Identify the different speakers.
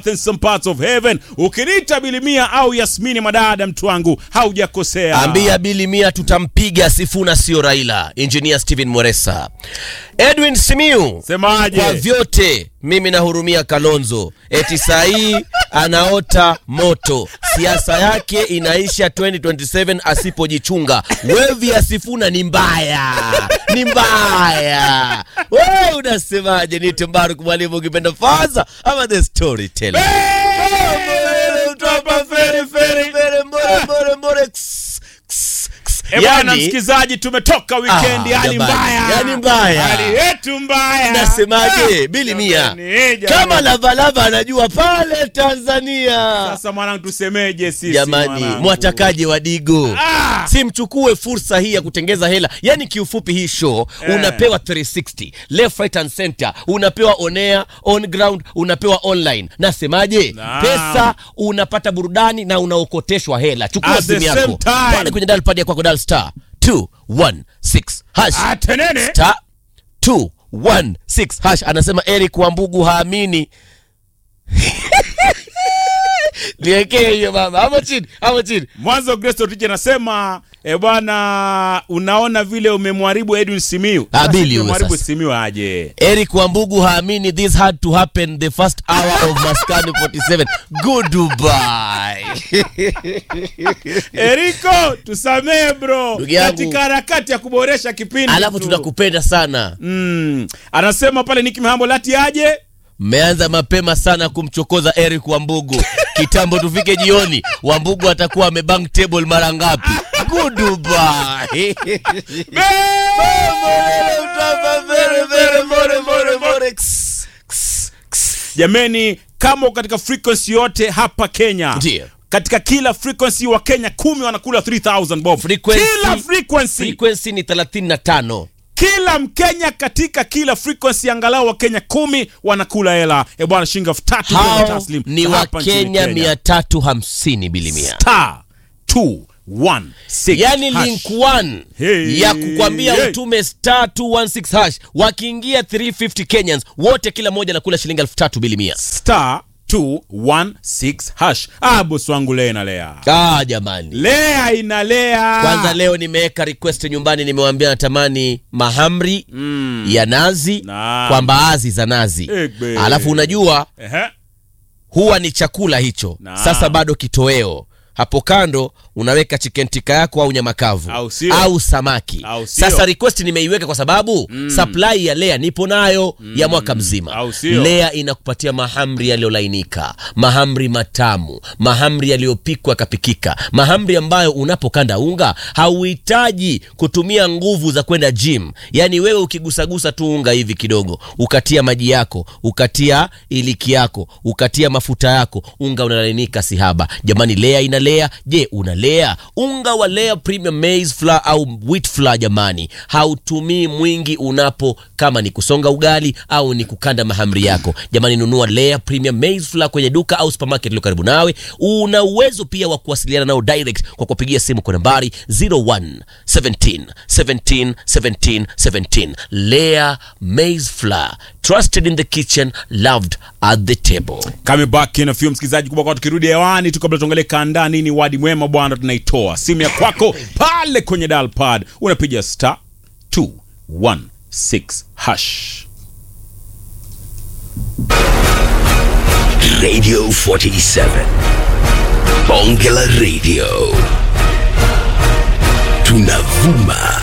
Speaker 1: in some parts of heaven. Ukiniita Bilimia au Yasmini Madada, mtu wangu haujakosea.
Speaker 2: ambia bili mia tutampiga Sifuna sio Raila. Engineer Steven Mweresa, Edwin Simiu
Speaker 1: Semaje?
Speaker 2: kwa vyote mimi nahurumia Kalonzo, eti saa hii anaota moto, siasa yake inaisha 2027 asipojichunga. Wevi ya Sifuna ni mbaya, ni mbaya. Wewe unasemaje? Ni Tembaru mwalimu, ukipenda faza ama the storyteller?
Speaker 1: Eh, bwana msikizaji, tumetoka weekend,
Speaker 2: Ah,
Speaker 1: hali
Speaker 2: jamani,
Speaker 1: mbaya,
Speaker 2: yani mbaya.
Speaker 1: hali yetu mbaya.
Speaker 2: Nasemaje?
Speaker 1: Ah,
Speaker 2: Bili mia
Speaker 1: jamani, eh, jamani.
Speaker 2: kama Lavalava anajua pale Tanzania.
Speaker 1: Sasa mwanangu, tusemeje sisi
Speaker 2: Jamani,
Speaker 1: mwanangu?
Speaker 2: mwatakaje Wadigo?
Speaker 1: Ah!
Speaker 2: Si mchukue fursa hii ya kutengeza hela. Yani kiufupi, hii show
Speaker 1: Eh.
Speaker 2: unapewa 360 left right and center, unapewa on air, on ground, unapewa online. Nasemaje?
Speaker 1: Naam.
Speaker 2: Pesa unapata burudani na unaokoteshwa hela. Chukua
Speaker 1: At the
Speaker 2: simu
Speaker 1: same
Speaker 2: yako
Speaker 1: time.
Speaker 2: pale kwenye dial pad ya kwako, dial star 216 hash
Speaker 1: Ah, tenene.
Speaker 2: star 216 hash. Anasema Eric Wambugu haamini niwekee hiyo mama, hapo chini, hapo chini.
Speaker 1: Mwanzo Grace Otich anasema e, bwana unaona vile umemharibu Edwin Simiu.
Speaker 2: Ah,
Speaker 1: Sasa
Speaker 2: Billy huyo
Speaker 1: tumemharibu
Speaker 2: sasa.
Speaker 1: Simiu aje?
Speaker 2: Eric Wambugu haamini this had to happen the first hour of Maskani 47. Goodbye.
Speaker 1: Eriko, tusamee bro,
Speaker 2: Ndugu yangu.
Speaker 1: katika harakati ya kuboresha kipindi
Speaker 2: Alafu
Speaker 1: tu.
Speaker 2: tunakupenda sana.
Speaker 1: mm. Anasema pale Nick Mihambo lati aje
Speaker 2: Mmeanza mapema sana kumchokoza Eric Wambugu. Kitambo tufike jioni, Wambugu atakuwa amebank table mara ngapi? Goodbye.
Speaker 1: jameni, kama uko katika frequency yote hapa Kenya
Speaker 2: Ndiyo.
Speaker 1: katika kila frequency wa Kenya kumi wanakula 3000 bob
Speaker 2: Frequency-
Speaker 1: kila frequency
Speaker 2: Frequency ni 35.
Speaker 1: kila Mkenya katika kila frequency angalau wa Kenya kumi wanakula hela e bwana, shilingi elfu tatu Kenya
Speaker 2: Hao
Speaker 1: taslim
Speaker 2: ni
Speaker 1: hapa nchini
Speaker 2: Wakenya
Speaker 1: Kenya.
Speaker 2: 350 bilimia.
Speaker 1: star 216
Speaker 2: yani
Speaker 1: hash.
Speaker 2: link 1
Speaker 1: Hey,
Speaker 2: ya kukwambia
Speaker 1: hey.
Speaker 2: utume star 216 hash wakiingia 350 Kenyans wote kila mmoja anakula shilingi elfu tatu bilimia.
Speaker 1: star 216 hash. Ah, bosi wangu lea inalea,
Speaker 2: Ah, jamani.
Speaker 1: lea inalea.
Speaker 2: Kwanza leo nimeweka request nyumbani, nimewambia natamani mahamri ya nazi
Speaker 1: Naam.
Speaker 2: kwa mbaazi za nazi.
Speaker 1: Egbe.
Speaker 2: Alafu unajua
Speaker 1: Ehe.
Speaker 2: huwa ni chakula hicho.
Speaker 1: Naam.
Speaker 2: Sasa bado kitoweo hapo kando unaweka chicken tikka yako au nyama kavu
Speaker 1: Au sio?
Speaker 2: au samaki.
Speaker 1: Au sio?
Speaker 2: Sasa request nimeiweka kwa sababu supply ya Lea nipo nayo ya mwaka mzima.
Speaker 1: Au sio?
Speaker 2: Lea inakupatia mahamri yaliyolainika, mahamri matamu, mahamri yaliyopikwa yakapikika, mahamri ambayo unapokanda unga hauhitaji kutumia nguvu za kwenda gym. Yaani wewe ukigusagusa tu unga hivi kidogo, ukatia maji yako, ukatia iliki yako, ukatia mafuta yako, unga unalainika sihaba. Jamani, Lea ina Lea. Je, una Lea? Unga wa Lea Premium Maize Flour au Wheat Flour jamani, hautumii mwingi unapo kama ni kusonga ugali au ni kukanda mahamri yako. Jamani, nunua Lea Premium Maize Flour kwenye duka au supermarket iliyo karibu nawe. Una uwezo pia wa kuwasiliana nao direct kwa kupigia simu kwa nambari 01 17 17 17 17. Lea Maize Flour, trusted in the kitchen, loved at the table.
Speaker 1: Coming back in a few msikilizaji kubwa kwa tukirudi hewani tu kabla tuangalie kaandaa nini wadi mwema bwana tunaitoa simu ya kwako pale kwenye dial pad unapiga star 216 hash
Speaker 3: Radio 47. Bonge la Radio. Tunavuma